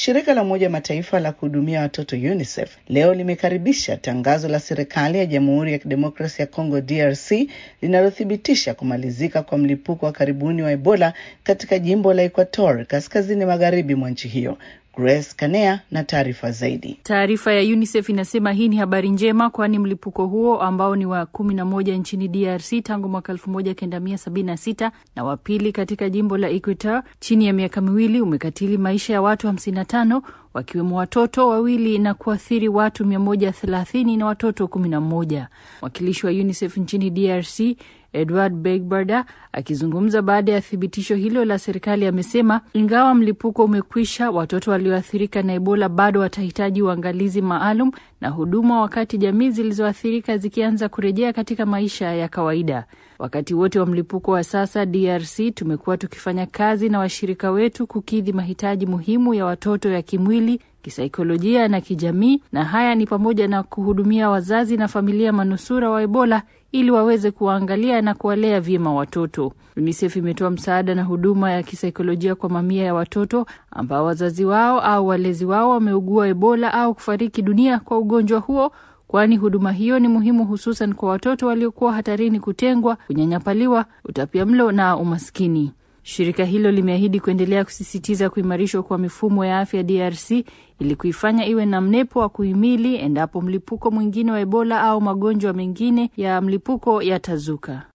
Shirika la Umoja wa Mataifa la kuhudumia watoto UNICEF leo limekaribisha tangazo la serikali ya Jamhuri ya Kidemokrasia ya Kongo DRC linalothibitisha kumalizika kwa mlipuko wa karibuni wa Ebola katika jimbo la Equator kaskazini magharibi mwa nchi hiyo. Grace Kanea na taarifa zaidi. Taarifa ya UNICEF inasema hii ni habari njema, kwani mlipuko huo ambao ni wa kumi na moja nchini DRC tangu mwaka elfu moja kenda mia sabini na sita na wa pili katika jimbo la Equator chini ya miaka miwili umekatili maisha ya watu hamsini na tano wakiwemo watoto wawili na kuathiri watu mia moja thelathini na watoto kumi na mmoja. Mwakilishi wa UNICEF nchini DRC Edward Begbarda akizungumza baada ya thibitisho hilo la serikali amesema ingawa mlipuko umekwisha, watoto walioathirika na Ebola bado watahitaji uangalizi maalum na huduma, wakati jamii zilizoathirika zikianza kurejea katika maisha ya kawaida. Wakati wote wa mlipuko wa sasa DRC tumekuwa tukifanya kazi na washirika wetu kukidhi mahitaji muhimu ya watoto ya kimwili, kisaikolojia na kijamii, na haya ni pamoja na kuhudumia wazazi na familia manusura wa Ebola ili waweze kuwaangalia na kuwalea vyema watoto. UNICEF imetoa msaada na huduma ya kisaikolojia kwa mamia ya watoto ambao wazazi wao au walezi wao wameugua Ebola au kufariki dunia kwa ugonjwa huo, kwani huduma hiyo ni muhimu hususan kwa watoto waliokuwa hatarini kutengwa, kunyanyapaliwa, utapiamlo na umaskini. Shirika hilo limeahidi kuendelea kusisitiza kuimarishwa kwa mifumo ya afya DRC ili kuifanya iwe na mnepo wa kuhimili endapo mlipuko mwingine wa Ebola au magonjwa mengine ya mlipuko yatazuka.